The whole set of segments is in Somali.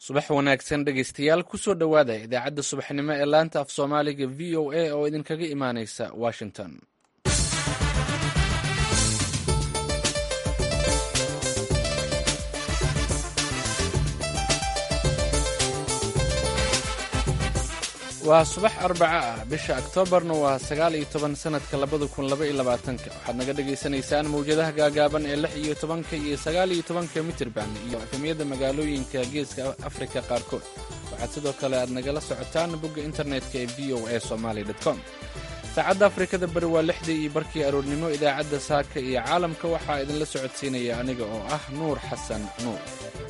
subax wanaagsan dhegaystayaal kusoo dhowaada idaacadda subaxnimo ee laanta af soomaaliga v o a oo idinkaga imaanaysa washington waa subax arbaca ah bisha oktoobarna waa sagaal iyo toban sanadka labada kun laba iyo labaatanka waxaad naga dhagaysanaysaan mawjadaha gaagaaban ee lix iyo tobanka iyo sagaal iyo tobanka mitirban iyo efemyada magaalooyinka geeska afrika qaarkood waxaad sidoo kale aad nagala socotaan bogga internetka ee v o a somaly com saacadda afrikada bari waa lixdii iyo barkii aroornimo idaacadda saaka iyo caalamka waxaa idinla socodsiinaya aniga oo ah nuur xasan nuur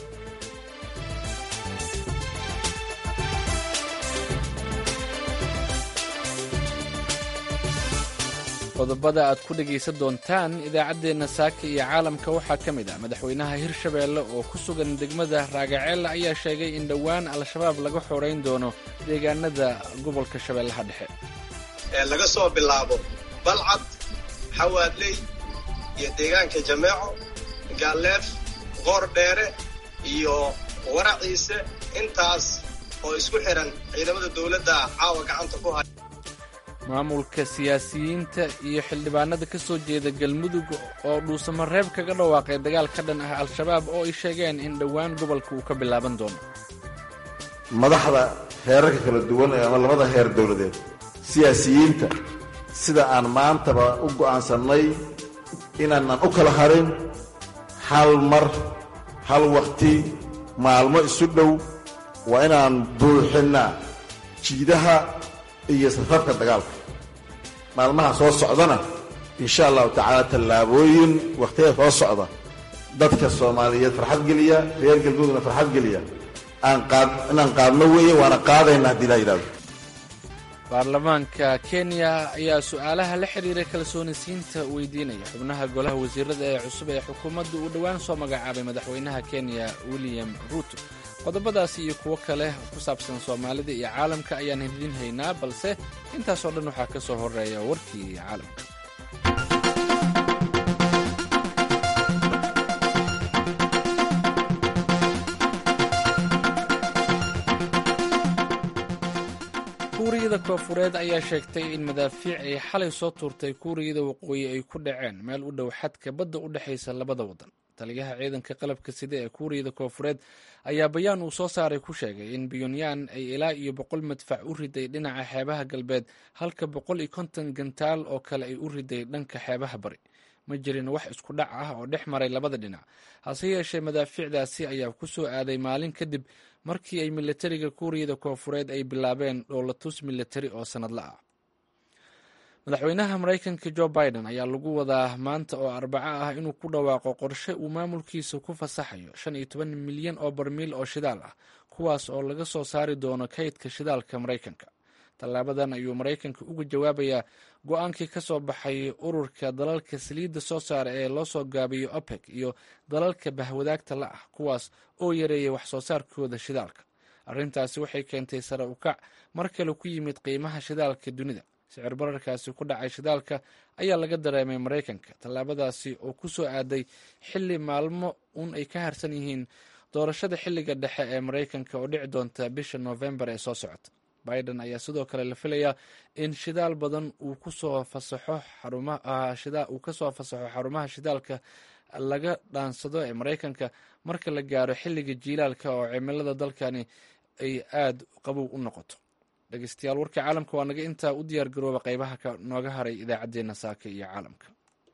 qodobada aad ku dhegaysan doontaan idaacaddeenna saaka iyo caalamka waxaa ka mid ah madaxweynaha hirshabeelle oo ku sugan degmada raagaceella ayaa sheegay in dhowaan al-shabaab laga xorayn doono deegaanada gobolka shabeellaha dhexe laga soo bilaabo balcad xawaadley iyo deegaanka jameeco gaalleef qoor dheere iyo waraciise intaas oo isku xihan ciidamada dowladda caawa gacanta ku haya maamulka siyaasiyiinta iyo xildhibaanada ka soo jeeda galmudug oo dhuusamareeb kaga dhawaaqay dagaal ka dhan ah al-shabaab oo ay sheegeen in dhowaan gobolka uu ka bilaaban doono madaxda heerarka kala duwan ee ama labada heer dowladeed siyaasiyiinta sida aan maantaba u go'aansannay inaanan u kala harin hal mar hal wakhti maalmo isu dhow waa inaan buuxinnaa jiidaha iyo safarka dagaalka maalmaha soo socdana insha allahu tacaala tallaabooyin wakhtiyada soo socda dadka soomaaliyeed farxad geliya reer galmudugna farxad geliya inaan qaadno weeye waana qaadayna haddii laa yidhahdo baarlamaanka kenya ayaa su-aalaha la xiriira kalsoonisiinta weydiinaya xubnaha golaha wasiirada ee cusub ee xukuumadda uu dhowaan soo magacaabay madaxweynaha kenya william ruuto qodobadaasi iyo kuwo kale ku saabsan soomaalida iyo caalamka ayaan hidin haynaa balse intaasoo dhan waxaa ka soo horeeya warkii caalamka kuuriyada koofureed ayaa sheegtay in madaafiic ay xalay soo tuurtay kuuriyada waqooyi ay ku dhaceen meel u dhow xadka badda u dhexaysa labada waddan taliyaha ciidanka qalabka sida ee kuuriyada koofureed ayaa bayaan uu soo saaray ku sheegay in pyonyan ay ilaa iyo boqol madfac u riday dhinaca xeebaha galbeed halka boqol iyo konton gantaal oo kale ay u riday dhanka xeebaha bari ma jirin wax isku dhac ah oo dhex maray labada dhinac hase yeeshee madaafiicdaasi ayaa ku soo aaday maalin kadib markii ay milatariga kuuriyada koofureed ay bilaabeen dhoolatus milatari oo sannadla ah madaxweynaha maraykanka jo biden ayaa lagu wadaa maanta oo arbaco ah inuu ku dhawaaqo qorshe uu maamulkiisa ku fasaxayo shan iyo toban milyan oo barmiil oo shidaal ah kuwaas oo laga soo saari doono kaydka shidaalka maraykanka tallaabadan ayuu maraykanka uga jawaabayaa go-aankii ka soo baxay ururka dalalka saliidda soo saara ee loo soo gaabiyo opec iyo dalalka bahwadaagta la ah kuwaas oo yareeyay wax soo saarkooda shidaalka arrintaasi waxay keentay sare ukac mar kale ku yimid qiimaha shidaalka dunida sicir bararkaasi ku dhacay shidaalka ayaa laga dareemay maraykanka tallaabadaasi oo ku soo aaday xilli maalmo uun ay ka harsan yihiin doorashada xilliga dhexe ee maraykanka oo dhici doonta bisha noofembar ee soo socota biden ayaa sidoo kale la filayaa in shidaal badan uu kusoo fasaxo uu kasoo fasaxo xarumaha shidaalka laga dhaansado ee maraykanka marka la gaaro xilliga jiilaalka oo cimilada dalkani ay aada qabow u noqoto dhegeystayaal warka caalamka waa naga intaa u diyaar garooba qeybaha nooga haray idaacaddeenna saaka iyo caalamka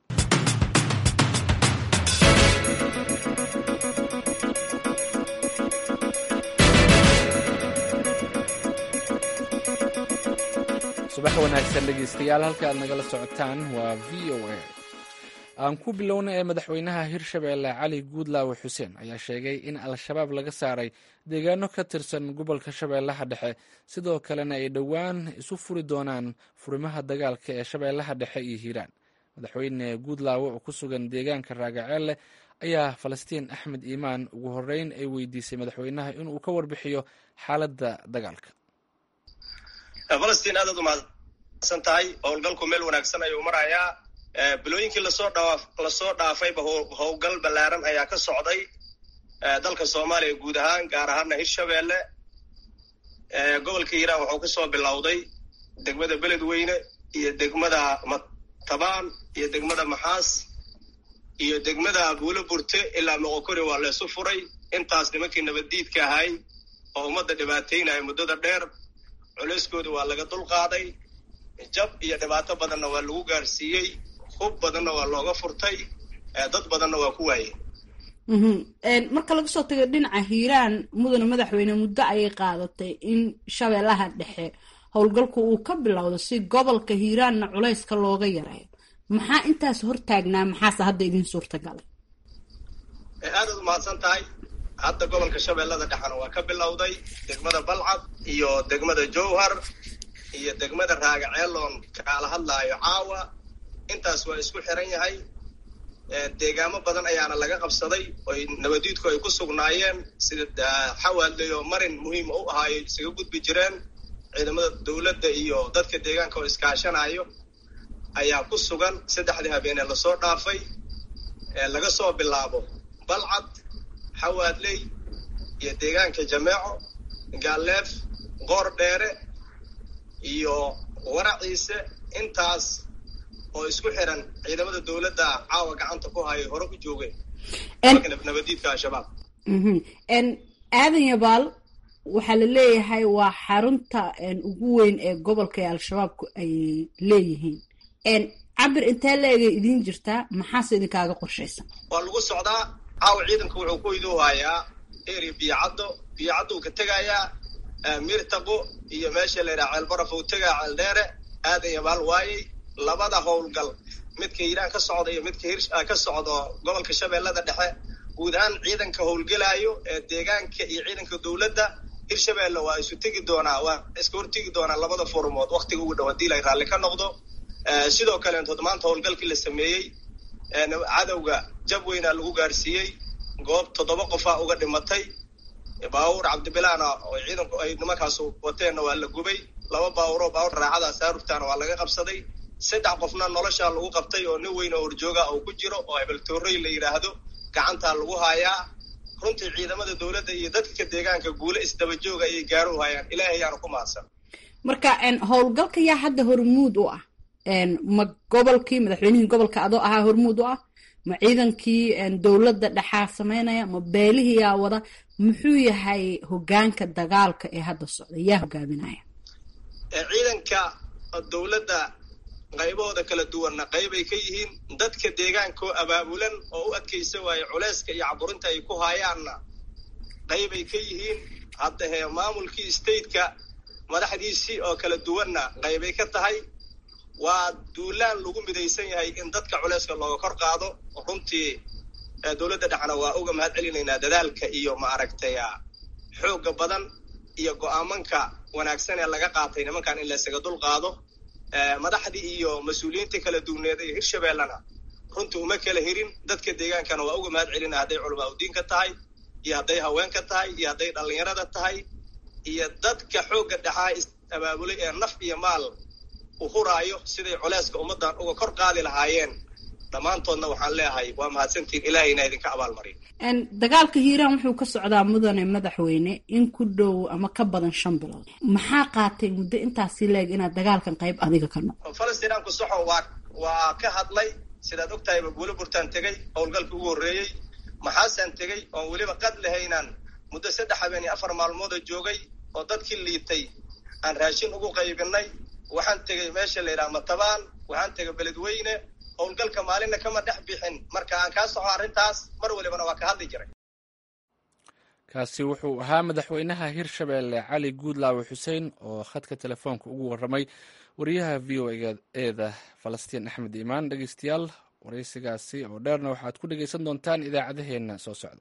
subax wanaagsan dhegeystayaal halka aad nagala socotaan waa v o a aan ku bilowna ee madaxweynaha hirshabeelle cali guudlaawe xuseen ayaa sheegay in al-shabaab laga saaray deegaano ka tirsan gobolka shabeellaha dhexe sidoo kalena ay dhowaan isu furi doonaan furimaha dagaalka ee shabeellaha dhexe iyo hiiraan madaxweyne guudlaawe oo ku sugan deegaanka raagaceelle ayaa falastiin axmed iimaan ugu horeyn ay weydiisay madaxweynaha inuu ka warbixiyo xaaladda dagaalka falastiin aadaad umahadsan tahay howlgalku meel wanaagsan ayuu marayaa bilooyinkii lasoo dhaa lasoo dhaafayba howlgal ballaaran ayaa ka socday dalka soomaaliya guud ahaan gaar ahaana hirshabeelle gobolka hiiraan wuxuu ka soo bilowday degmada beledweyne iyo degmada matabaan iyo degmada maxaas iyo degmada buulo burte ilaa moqokori waa laysu furay intaas nimankii nabaddiidka ahay oo ummadda dhibaataynaya muddada dheer culeyskooda waa laga dulqaaday jab iyo dhibaato badanna waa lagu gaarsiiyey hub badanna waa looga furtay dad badanna waa ku waayeen marka laga soo tago dhinaca hiiraan mudane madaxweyne muddo ayay qaadatay in shabeellaha dhexe howlgalku uu ka bilowdo si gobolka hiiraanna culayska looga yareeyo maxaa intaas hortaagnaa maxaase hadda idin suurtagalay aadaad umahadsan tahay hadda gobolka shabeellada dhexena waa ka bilowday degmada balcad iyo degmada jowhar iyo degmada raagaceeloon kaala hadlaayo caawa intaas waa isku xiran yahay deegaamo badan ayaana laga qabsaday oy nabadiidku ay ku sugnaayeen sida xawaadley oo marin muhiima u ahaayo isaga gudbi jireen ciidamada dowladda iyo dadka deegaanka oo iskaashanayo ayaa ku sugan saddexdii habeenee lasoo dhaafay laga soo bilaabo balcad xawaadley iyo deegaanka jameeco gaalleef qoor dheere iyo waraciise intaas oo isku xiran ciidamada dowladda caawa gacanta ku hayay hore u joogeen nabadiidka al-shabaab aadan yabaal waxaa la leeyahay waa xarunta ugu weyn ee gobolka ee al-shabaabku ay leeyihiin cabir intee leegay idiin jirtaa maxaase idinkaaga qorshaysan waa lagu socdaa caawa ciidanka wuxuu ku iduu hayaa eri biyocaddo biyocaddo uu ka tegayaa mirtaqo iyo meesha la yidhaha ceelbaraf uu tegaa ceeldheere aadan yabaal waayey labada howlgal midka hiiraan ka socda iyo midka hir ka socdo gobolka shabeellada dhexe guud ahaan ciidanka howlgelaayo ee deegaanka iyo ciidanka dowladda hirshabeelle waa isu tegi doonaa waa iska hortegi doonaa labada furmood waktiga ugu dhow hadii la raalli ka noqdo sidoo kaleentood maanta howlgalkii la sameeyey cadowga jab weynaa lagu gaarsiiyey goob toddoba qofaa uga dhimatay baawur cabdibilaana oo ciidanku ay nimankaas wateenna waa la gubay laba baawuroo baawur raacada saarugtaana waa laga qabsaday saddex qofna noloshaa lagu qabtay oo nin weyn oo horjooga uu ku jiro oo hebeltoorey la yidhaahdo gacantaa lagu haayaa runtii ciidamada dowladda iyo dadka deegaanka guule isdabajooga ayay gaaru hayaan ilaahay ayaanu ku mahadsan marka howlgalka yaa hadda hormuud u ah ma gobolkii madaxweynihii gobolka adoo ahaa hormuud u ah ma ciidankii dowladda dhexaa sameynaya ma beelihii yaa wada muxuu yahay hogaanka dagaalka ee hadda socda yaa hogaaminaya ciidanka dowladda qaybahooda kala duwanna qaybay ka yihiin dadka deegaankaoo abaabulan oo u adkaysa waaye culeyska iyo caburinta ay ku haayaanna qaybay ka yihiin hadda hee maamulkii stateka madaxdiisii oo kala duwanna qaybay ka tahay waa duulaan lagu midaysan yahay in dadka culeyska looga kor qaado runtii dowladda dhexna waa uga mahad celinaynaa dadaalka iyo maaragtay xoogga badan iyo go-aamanka wanaagsan ee laga qaatay nimankan in laysaga dul qaado madaxdii iyo mas-uuliyiintii kala duwneed ee hirshabeellena runtii uma kala hirin dadka deegaankana waa uga mahad celina hadday culamaa udiinka tahay iyo hadday haweenka tahay iyo hadday dhallinyarada tahay iyo dadka xoogga dhexaa is-abaabulay ee naf iyo maal u huraayo siday culeyska ummaddan uga kor qaadi lahaayeen dhammaantoodna waxaan leeyahay waa mahadsantiin ilaahayna idinka abaalmariyo dagaalka hiiraan wuxuu ka socdaa mudane madaxweyne in ku dhow ama ka badan shan bilood maxaa qaatay muddo intaasi leeg inaad dagaalkan qayb adiga ka noqo falastiinaanku soxo waa waa ka hadlay sidaad og tahayba buulo burtaan tegey howlgalkii ugu horreeyey maxaasaan tegey oon weliba qad lahaynaan muddo saddex habeen iyo afar maalmooda joogay oo dadkii liitay aan raashin ugu qaybinay waxaan tegey meesha la yidhaha matabaan waxaan tegay beledweyne howlgalka maalinna kama dhex bixin marka aan kaa soco arrintaas mar walibana waa ka hadli jiray kaasi wuxuu ahaa madaxweynaha hirshabeelle cali guudlaawe xuseen oo khadka telefoonka ugu warramay wariyaha v o eeda falastiin axmed iimaan dhegeystayaal waraysigaasi oo dheerna waxaad ku dhegeysan doontaan idaacadaheenna soo socda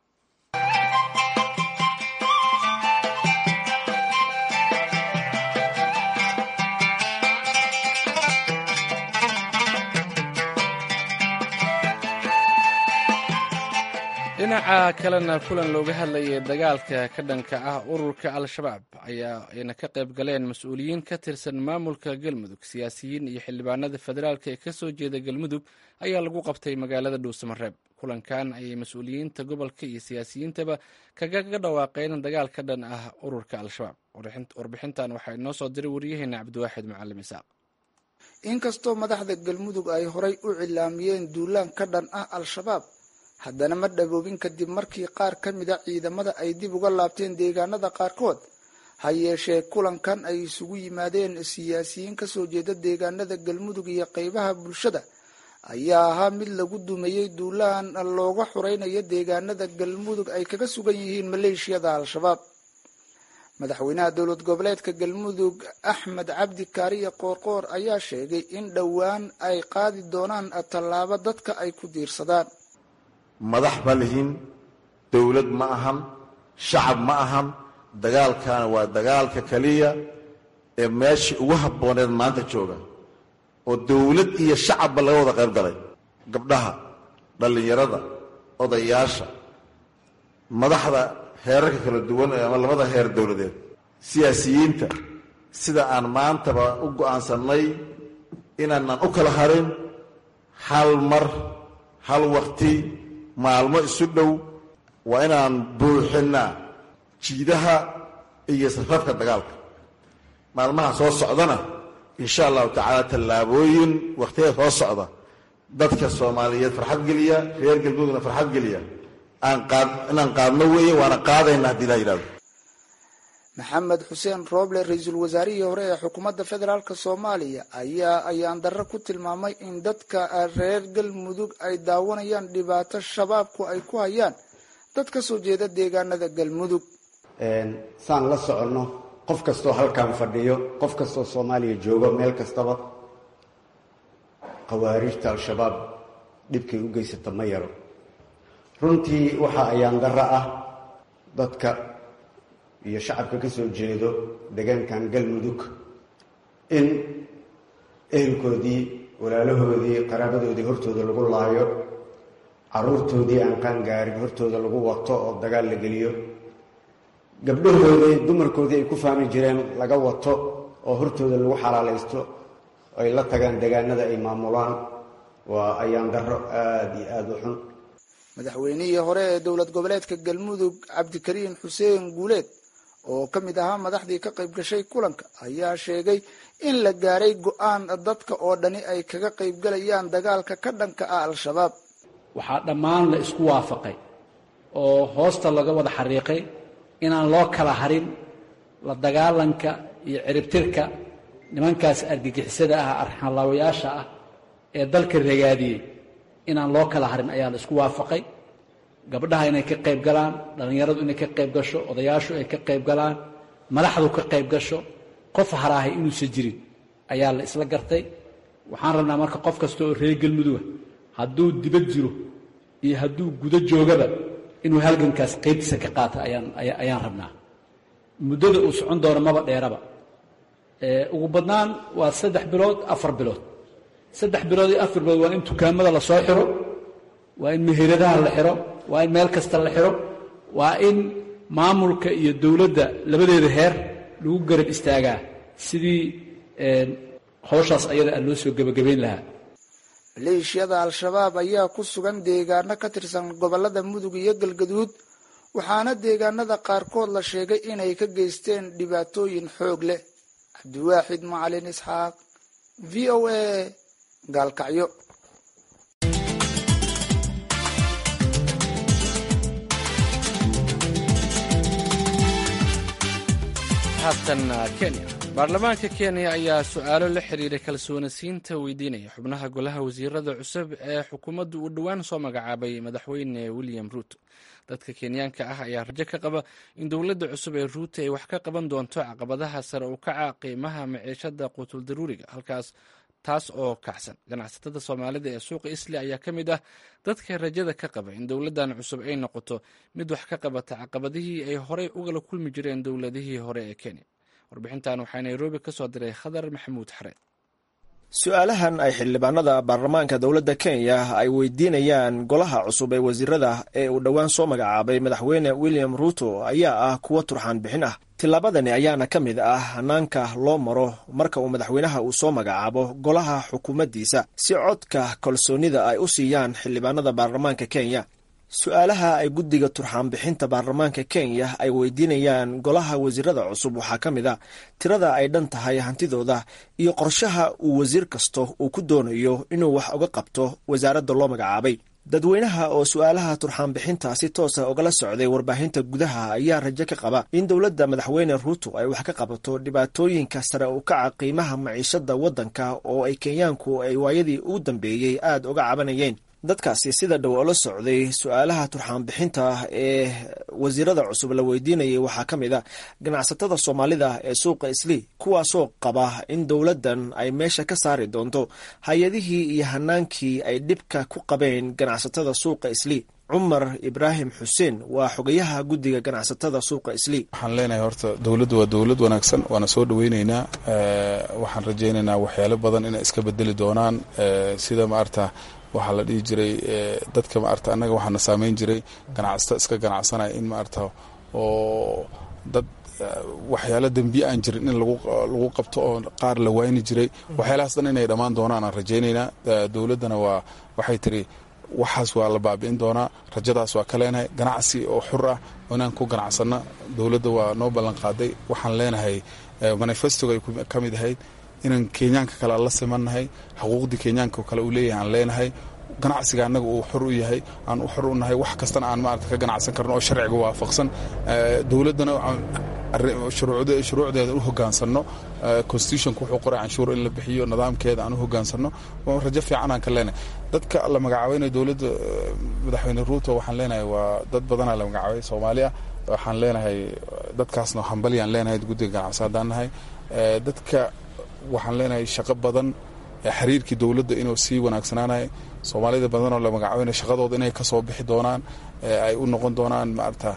dhinaca kalena kulan looga hadlayay dagaalka ka dhanka ah ururka al-shabaab ayaa ayna ka qayb galeen mas-uuliyiin ka tirsan maamulka galmudug siyaasiyiin iyo xildhibaanada federaalk ee kasoo jeeda galmudug ayaa lagu qabtay magaalada dhuusamareeb kulankan ayay mas-uuliyiinta gobolka iyo siyaasiyiintaba kagaga dhawaaqeen dagaal ka dhan ah ururka al-shabaab warbixintan waxaa inoo soo diray wariyaheena cabdiwaaxid macalim isaaq inkastoo madaxda galmudug ay horay u cilaamiyeen duulaan ka dhan ah al-shabaab haddana ma dhaboobin kadib markii qaar ka mida ciidamada ay dib uga laabteen deegaanada qaarkood ha yeeshee kulankan ay isugu yimaadeen siyaasiyiin kasoo jeeda deegaanada galmudug iyo qeybaha bulshada ayaa ahaa mid lagu dumeeyey duulaan looga xureynayo deegaanada galmudug ay kaga sugan yihiin maleeshiyada al-shabaab madaxweynaha dowlad goboleedka galmudug axmed cabdi kaariye qoorqoor ayaa sheegay in dhowaan ay qaadi doonaan tallaabo dadka ay ku diirsadaan madax ma lihin dowlad ma ahan shacab ma ahan dagaalkaana waa dagaalka keliya ee meeshii ugu habbooneed maanta jooga oo dowlad iyo shacabba laga wada qayb galay gabdhaha dhallinyarada odayaasha madaxda heerarka kala duwan ama labada heer dowladeed siyaasiyiinta sida aan maantaba u go'aansannay inaanan u kala harin hal mar hal waqti maalmo isu dhow waa inaan buuxinnaa jiidaha iyo safafka dagaalka maalmaha soo socdana insha allahu tacaala tallaabooyin wakhtiyada soo socda dadka soomaaliyeed farxad geliya reer galmudugna farxad geliya inaan qaadno weeye waana qaadayna haddii la yidhahdo maxamed xuseen rooble ra-iisul wasaarihii hore ee xukuumadda federaalk soomaaliya ayaa ayaan darro ku tilmaamay in dadka reer galmudug ay daawanayaan dhibaato shabaabku ay ku hayaan dad ka soo jeeda deegaanada galmudug saan la soconno qof kastoo halkan fadhiyo qof kastoo soomaaliya joogo meel kastaba khawaarijta al-shabaab dhibkay u geysata ma yaro runtii waxaa ayaan darro ah dadka iyo shacabka ka soo jeedo deegaankan galmudug in ehelkoodii walaalahoodii qaraabadoodii hortooda lagu laayo caruurtoodii aan qaangaarin hortooda lagu wato oo dagaal la geliyo gabdhahoodii dumarkoodii ay ku fahmi jireen laga wato oo hortooda lagu xalaalaysto ay la tagaan deegaanada ay maamulaan waa ayaan darro aada iyo aada u xun madaxweynihii hore ee dowlad goboleedka galmudug cabdikariin xuseen guuleed oo ka mid ahaa madaxdii ka qayb gashay kulanka ayaa sheegay in la gaaray go-aan dadka oo dhani ay kaga qaybgalayaan dagaalka ka dhanka ah al-shabaab waxaa dhammaan la isku waafaqay oo hoosta laga wada xariiqay inaan loo kala harin la dagaalanka iyo ciribtirka nimankaas argagixisada ah arxanlaawayaasha ah ee dalka ragaadiyey inaan loo kala harin ayaa la isku waafaqay gabdhaha inay ka qayb galaan dhallinyaradu inay ka qayb gasho odayaashu ay ka qayb galaan madaxdu ka qayb gasho qof haraahay inuusan jirin ayaa la isla gartay waxaan rabnaa marka qof kasta oo reer galmuduga hadduu dibad jiro iyo hadduu gudo joogaba inuu halgankaas qaybtiisa ka qaata ayaan ayaan rabnaa muddada uu socon doono maba dheeraba ugu badnaan waa saddex bilood afar bilood saddex bilood iyo afar bilood waa in dukaamada la soo xiro waa in meheradaha la xiro waa in meel kasta la xiro waa in maamulka iyo dowladda labadeeda heer lagu garab istaagaa sidii howshaas ayada aan loo soo gebagabayn lahaa maleeshiyada al-shabaab ayaa ku sugan deegaano ka tirsan gobolada mudug iyo galgaduud waxaana deegaanada qaarkood la sheegay inay ka geysteen dhibaatooyin xoog leh cabdiwaaxid macalin isxaaq v o a gaalkacyo haatan kenya baarlamaanka kenya ayaa su-aalo la xiriira kalsoonisiinta weydiinaya xubnaha golaha wasiirada cusub ee xukuumaddu uu dhowaan soo magacaabay madaxweyne william ruuto dadka kenyaanka ah ayaa rajo ka qaba in dowladda cusub ee ruuto ay wax ka qaban doonto caqabadaha sare u kaca qiimaha maciishada quutul daruuriga halkaas taas oo kacsan ganacsatada soomaalida ee suuqa isli ayaa ka mid ah dadka rajada ka qaba in dowladdan cusub ay noqoto mid wax ka qabata caqabadihii ay horey ugala kulmi jireen dowladihii hore ee kenya warbixintan waxaa nairobi ka soo diray khadar maxamuud xareed su-aalahan ay xildhibaanada baarlamaanka dowladda kenya ay weydiinayaan golaha cusub ee wasiirada ee uu dhowaan soo magacaabay madaxweyne william ruuto ayaa ah kuwo turxaan bixin ah tillaabadani ayaana ka mid ah hanaanka loo maro marka uu madaxweynaha uu soo magacaabo golaha xukuumaddiisa si codka kalsoonida ay u siiyaan xildhibaanada baarlamaanka kenya su-aalaha ay guddiga turxaan bixinta baarlamaanka kenya ay weydiinayaan golaha wasiirada cusub waxaa ka mid a tirada ay dhan tahay hantidooda iyo qorshaha uu wasiir kasto uu ku doonayo inuu wax uga qabto wasaaradda loo magacaabay dadweynaha oo su-aalaha turxaan bixinta si toosa ugala socday warbaahinta gudaha ayaa rajo ka qaba in dowladda madaxweyne ruuto ay wax ka qabato dhibaatooyinka sare u kaca qiimaha maciishada waddanka oo ay kenyaanku ay waayadii ugu dambeeyey aada uga cabanayeen dadkaasi sida dhow oola socday su-aalaha turxaan bixinta ee wasiirada cusub la weydiinayay waxaa ka mid a ganacsatada soomaalida ee suuqa islii kuwaasoo qaba in dowladdan ay meesha ka saari doonto hay-adihii iyo hanaankii ay dhibka ku qabeen ganacsatada suuqa islii cumar ibraahim xuseen waa xogayaha guddiga ganacsatada suuqa islii waxaan leenahay horta dowladdu waa dowlad wanaagsan waana soo dhoweyneynaa waxaan rajaynaynaa waxyaalo badan inay iska bedeli doonaan sida maarta waxaa la dhihi jiray dadka maarta annaga waxaana saameyn jiray ganacsato iska ganacsanaya in maarta oo dad waxyaalo dembiye aan jirin in lagu qabto oo qaar la wayni jiray waxyaalahaas dhan inay dhammaan doonaan aan rajaynaynaa dowladdana waa waxay tiri waxaas waa la baabi'in doonaa rajadaas waa ka leenahay ganacsi oo xur ah inaan ku ganacsanno dowladda waa noo ballan qaaday waxaan leenahay manifestoga ay ka mid ahayd inaan kenyaanka kale aan la simannahay xuquuqdii kenyaanka kale uu leeyahay aan leenahay ganacsiga annaga uu xor u yahay aan u xor u nahay wax kastana aan maarata ka ganacsan karno oo sharciga waafaqsan dowladdana shuruucdeeda u hogaansanno constitutionka wuxuu qoray canshuur in la bixiyo nidaamkeeda aan u hogaansanno rajo fiican aan ka leenahay dadka la magacaabaynayo dowladda madaxweyne ruuto waxaan leenahay waa dad badanaa la magacaabay soomaaliya waxaan leenahay dadkaasna hambalyaan leenahay guddiga ganacsi haddaan nahay dadka waxaan leenahay shaqo badan xiriirkii dowladda inuu sii wanaagsanaanayo soomaalida badanoo la magacaabana shaqadooda inay ka soo bixi doonaan ay u noqon doonaan maarata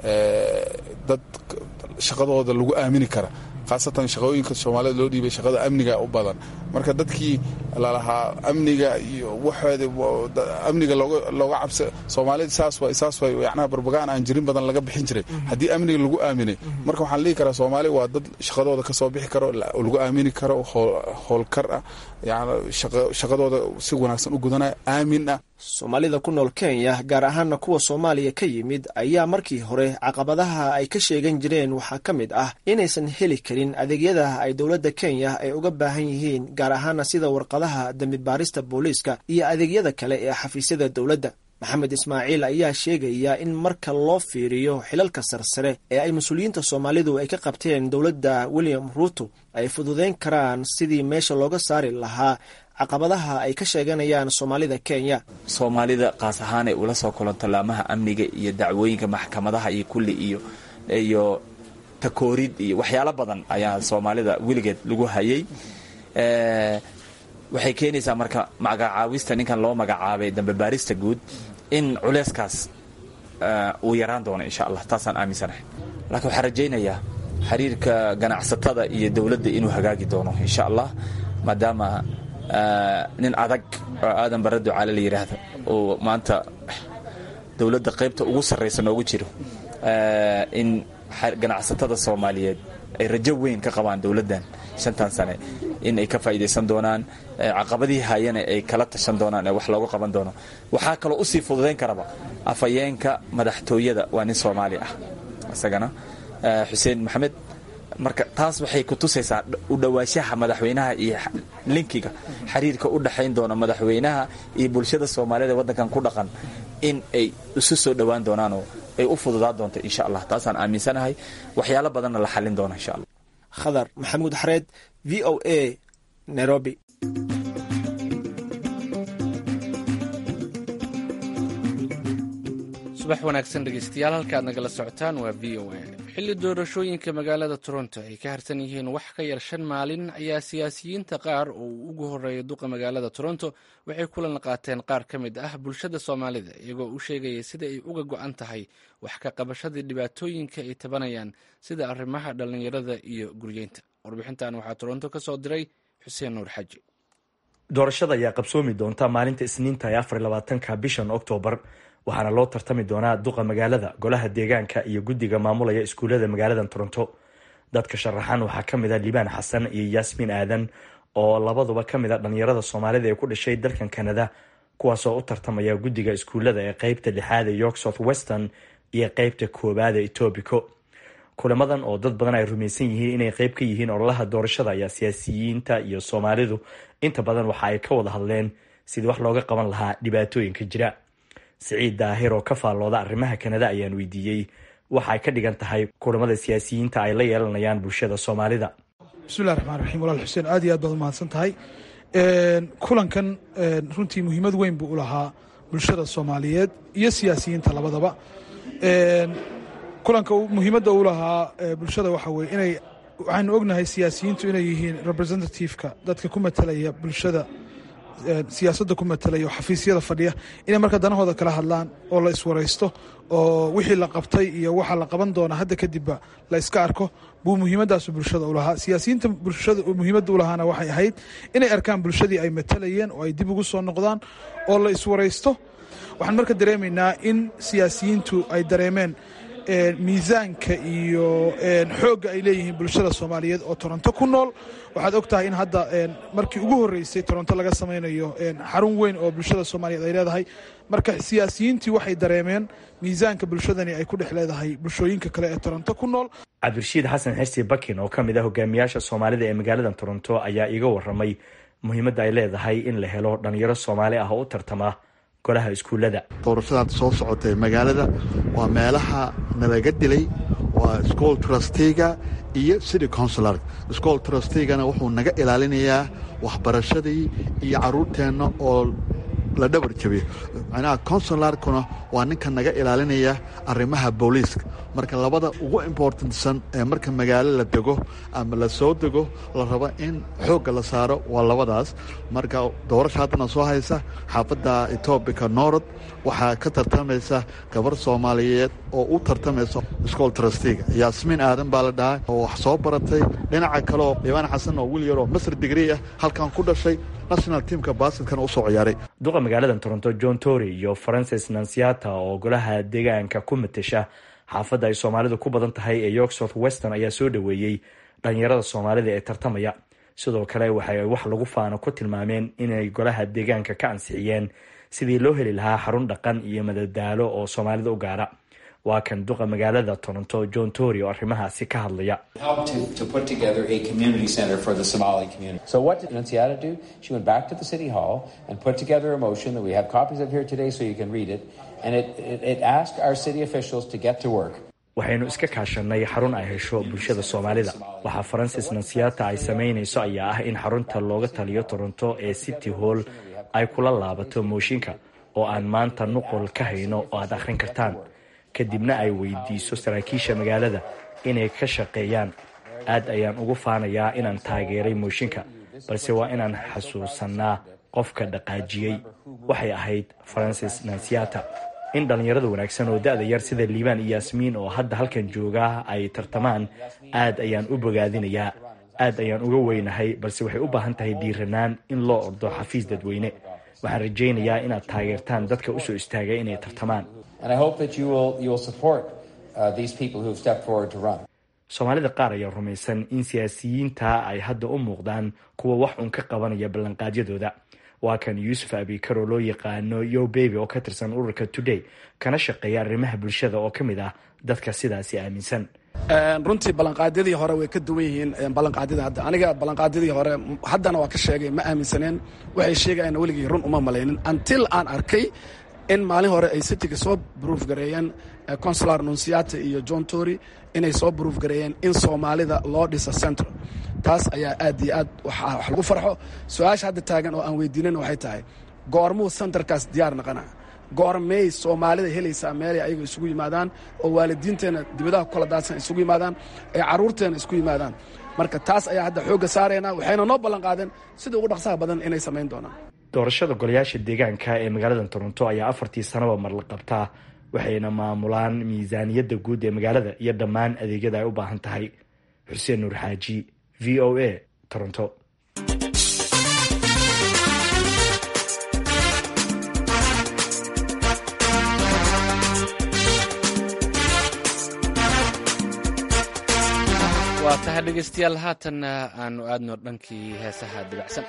dad shaqadooda lagu aamini kara khaasatan shaqooyinka soomaalida loo dhiibay shaqada amniga u badan marka dadkii lalahaa amniga iyo waxooda amniga looga cabsa soomaalida saas way saas way yacnaha barbagaan aan jirin badan laga bixin jiray haddii amniga lagu aaminay marka waxaan dhihi karaa soomaali waa dad shaqadooda ka soo bixi karo lagu aamini karo howlkar ah yani shaqadooda si wanaagsan u gudanaya aamin ah soomaalida ku nool kenya gaar ahaana kuwa soomaaliya ka yimid ayaa markii hore caqabadaha ay ka sheegan jireen waxaa ka mid ah inaysan heli karin adeegyada ay dowladda kenya ay uga baahan yihiin gaar ahaana sida warqadaha dembi baarista booliiska iyo adeegyada kale ee xafiisyada dowladda maxamed ismaaciil ayaa sheegaya in marka loo fiiriyo xilalka sarsare ee ay mas-uuliyiinta soomaalidu ay ka qabteen dowladda william ruuto ay fududeyn karaan sidii meesha looga saari lahaa caqabadaha ay ka sheeganayaan soomaalida kenya soomaalida qaas ahaan ay ula soo kulanto laamaha amniga iyo dacwooyinka maxkamadaha iyo kulli iyo iyo takoorid iyo waxyaalo badan ayaa soomaalida weligeed lagu hayay waxay keenaysaa marka magacaawista ninkan loo magacaabay dambe baarista guud in culeyskaas uu yaraan doono insha allah taasaan aaminsanahay laakiin waxaan rajaynayaa xiriirka ganacsatada iyo dowladda inuu hagaagi doono insha allah maadaama nin adag oo aadan barre ducaale la yidhaahdo oo maanta dowladda qaybta ugu sarraysa noogu jiro in ganacsatada soomaaliyeed ay rajo weyn ka qabaan dowladdan shantan sane in ay ka faa'iidaysan doonaan caqabadihii hayana ay kala tashan doonaan ee wax looga qaban doono waxaa kaloo usii fududayn karaba afhayeenka madaxtooyada waa nin soomaali ah isagana xuseen maxamed marka taas waxay ku tusaysaa u dhowaanshaha madaxweynaha iyo linkiga xiriirka u dhexayn doona madaxweynaha iyo bulshada soomaaliyed ee waddankan ku dhaqan in ay isu soo dhowaan doonaanoo ay u fududaa doonto insha allah taasaan aaminsanahay waxyaalo badanna la xallin doona insha allah khadar maxamuud xareed v o a nairobi subax wanaagsan dhegeystayaal halka aad nagala socotaan waa v o a xilli doorashooyinka magaalada toronto ay ka harsan yihiin wax ka yar shan maalin ayaa siyaasiyiinta qaar oo uu ugu horeeya duqa magaalada toronto waxay kulan qaateen qaar ka mid ah bulshada soomaalida iyagoo u sheegaya sida ay uga go-an tahay wax ka qabashadii dhibaatooyinka ay tabanayaan sida arrimaha dhallinyarada iyo guryeynta warbixintan waxaa toronto ka soo diray xuseen nuur xaji doorashada ayaa qabsoomi doonta maalinta isniinta ee afar labaatanka bishan oktoobar waxaana loo tartami doonaa duqa magaalada golaha deegaanka iyo guddiga maamulaya iskuullada magaalada toronto dadka sharaxan waxaa ka mid a liibaan xasan iyo yaasmiin aadan oo labaduba ka mid a dhalinyarada soomaalida ee ku dhashay dalkan kanada kuwaasoo u tartamaya guddiga iskuullada ee qeybta lixaad ee york south western iyo qeybta koowaad ee etobico kulamadan oo dad badan ay rumaysan yihiin inay qeyb ka yihiin ololaha doorashada ayaa siyaasiyiinta iyo soomaalidu inta badan waxa ay ka wada hadleen sidii wax looga qaban lahaa dhibaatooyinka jira siciid daahir oo ka faallooda arrimaha kanada ayaan weydiiyey waxa ay ka dhigan tahay kulamada siyaasiyiinta ay la yeelanayaan bulshada soomaalida bismillahi raxmaan raxiim walaal xuseen aad iyo aad baad umahadsan tahay kulankan runtii muhiimad weyn buu u lahaa bulshada soomaaliyeed iyo siyaasiyiinta labadaba kulanka muhiimadda u lahaa bulshada waxa weye inay waxaanu ognahay siyaasiyiintu inay yihiin representativeka dadka ku matalaya bulshada siyaasadda ku matalaya oo xafiisyada fadhiya inay marka danahooda kala hadlaan oo la iswaraysto oo wixii la qabtay iyo waxa la qaban doona hadda kadibba la iska arko buu muhiimadaasu bulshada u lahaa siyaasiyiinta bulshada muhiimadda u lahaana waxay ahayd inay arkaan bulshadii ay matalayeen oo ay dib ugu soo noqdaan oo la iswaraysto waxaan marka dareemaynaa in siyaasiyiintu ay dareemeen miisaanka iyo xoogga ay leeyihiin bulshada soomaaliyeed oo toronto ku nool waxaad og tahay in hadda markii ugu horreysay toronto laga samaynayo xarun weyn oo bulshada soomaaliyeed ay leedahay marka siyaasiyiintii waxay dareemeen miisaanka bulshadani ay ku dhex leedahay bulshooyinka kale ee toronto ku nool cabdirashiid xasan xirsi bakin oo ka mid ah hogaamiyaasha soomaalida ee magaalada toronto ayaa iga waramay muhiimadda ay leedahay in la helo dhalinyaro soomaali ah oo u tartama golaha iskuullada doorashadaad soo socotay magaalada waa meelaha nalaga dilay waa school trustega iyo city consular school trustegana wuxuu naga ilaalinayaa waxbarashadii iyo caruurteenna oo la dhabar jabiyo macnaha consularkuna waa ninka naga ilaalinaya arrimaha booliiska marka labada ugu importantsan ee marka magaalo la dego ama la soo dego la rabo in xoogga la saaro waa labadaas marka doorasha haddana soo haysa xaafadda etoobica norod waxaa ka tartamaysa gabar soomaaliyeed oo u tartamaysa school trustega yaasmiin aadan baa la dhahay oo wax soo baratay dhinaca kaleoo diibaan xasan oo wiil yaroo masr digrii ah halkan ku dhashay national teamka baasketkana usoo ciyaaray duqa magaalada toronto john tory iyo francis nansiata oo golaha deegaanka ku matasha xaafadda ay soomaalidu ku badan tahay ee york south western ayaa soo dhoweeyey dhalinyarada soomaalida ee tartamaya sidoo kale waxay wax lagu faano ku tilmaameen inay golaha deegaanka ka ansixiyeen sidii loo heli lahaa xarun dhaqan iyo madadaalo oo soomaalida u gaara waa kan duqa magaalada toronto john tory oo arrimahaasi ka hadlaya So what did Annunciata do? She went back to the city hall and put together a motion that we have copies of here today so you can read it. And it, it, it asked our city officials to get to work. waxaynu iska kaashanay xarun ay hesho bulshada soomaalida waxaa francis nansiata ay samaynayso ayaa ah in xarunta looga taliyo toronto ee city hall ay kula laabato mooshinka oo aan maanta nuqul ka hayno oo aad akhrin kartaan kadibna ay weydiiso saraakiisha magaalada inay ka shaqeeyaan aad ayaan ugu faanayaa inaan taageeray mooshinka balse waa inaan xasuusannaa qofka dhaqaajiyey waxay ahayd francis nansiata in dhallinyarada wanaagsan oo da-da yar sida liibaan iyo yaasmiin oo hadda halkan jooga ay tartamaan aad ayaan u bogaadinayaa aad ayaan uga weynahay balse waxay u baahan tahay dhiiranaan in loo ordo xafiis dadweyne waxaan rajaynayaa inaad taageertaan dadka usoo istaagay inay tartamaan soomaalida qaar ayaa rumaysan in siyaasiyiinta ay hadda u muuqdaan kuwa wax uun ka qabanaya ballanqaadyadooda waa kan yuusuf abikar oo loo yaqaano yo beby oo ka tirsan ururka today kana shaqeeya arrimaha bulshada oo ka mid ah dadka sidaasi aaminsan runtii ballanqaadyadii hore way ka duwan yihiin ballanqaadyada hadda aniga ballanqaadyadii hore haddana waa ka sheegay ma aaminsaneen waxay sheegayaan weligii run uma malaynin until aan arkay in maalin hore ay cityga soo bruuf gareeyeen consular nunciata iyo john tory inay soo bruuf gareeyeen in soomaalida loo dhisa central taas ayaa aad iyo aad wax lagu farxo su-aasha hadda taagan oo aan weydiinan waxay tahay goormuu centerkaas diyaar naqana goormey soomaalida helaysaa meelay ayaga isugu yimaadaan oo waalidiinteenna dibadaha ku kala daadsan isugu yimaadaan ee carruurteenna isku yimaadaan marka taas ayaa hadda xoogga saaraynaa waxayna noo ballan qaadeen sida ugu dhaqsaha badan inay samayn doonaan doorashada golayaasha deegaanka ee magaalada toronto ayaa afartii sanaba mar la qabtaa waxayna maamulaan miisaaniyadda guud ee magaalada iyo dhammaan adeegyada ay u baahan tahay xuseen nuur xaaji v o a toronto waa tahay dhegaystayaal haatanna aanu aadno dhankii heesaha dibacsan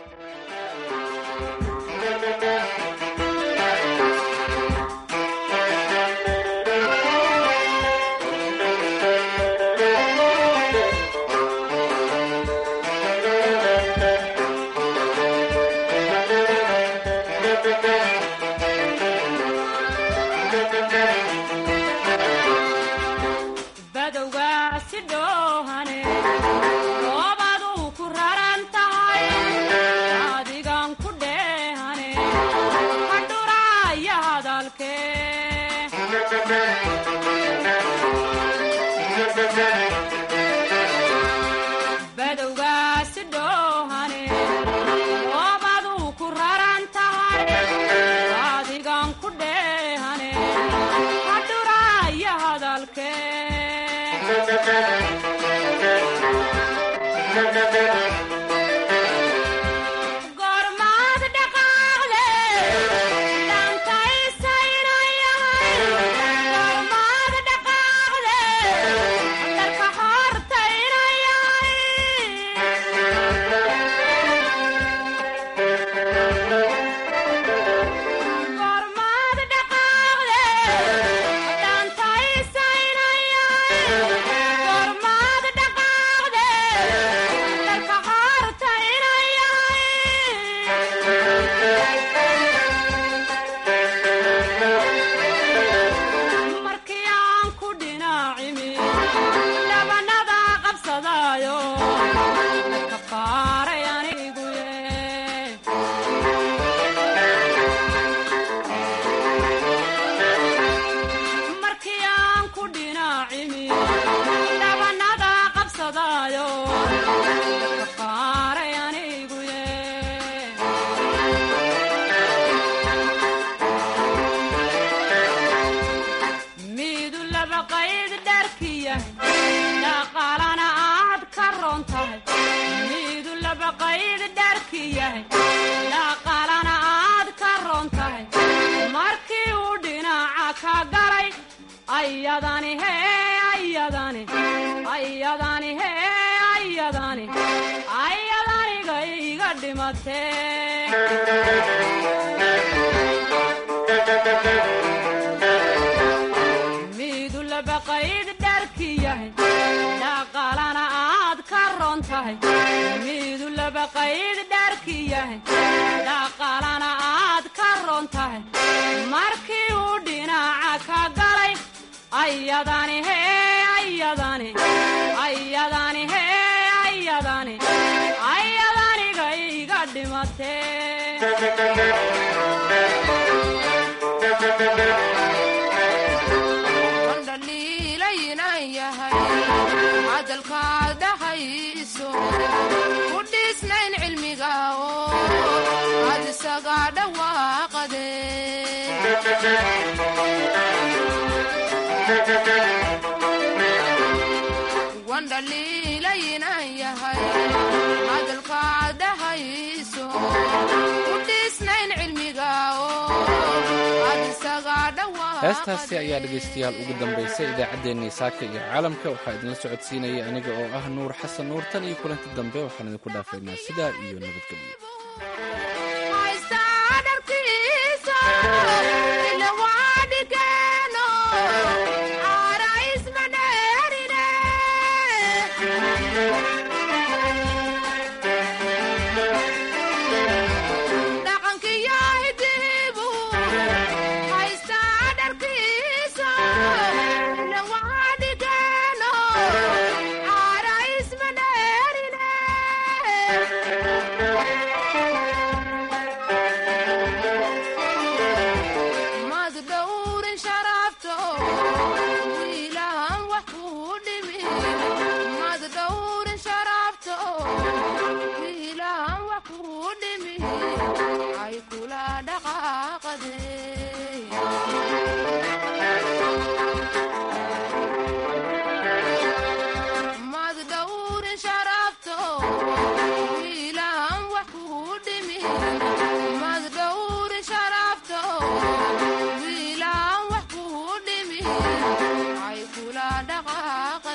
heestaasi ayaa dhegaystayaal ugu dambaysay idaacaddeenii saaka iyo caalamka waxaa idinla socodsiinaya aniga oo ah nuur xasan nuur tan iyo kulanti dambe waxaan idinku dhaafaynaa sidaa iyo nabadgelyo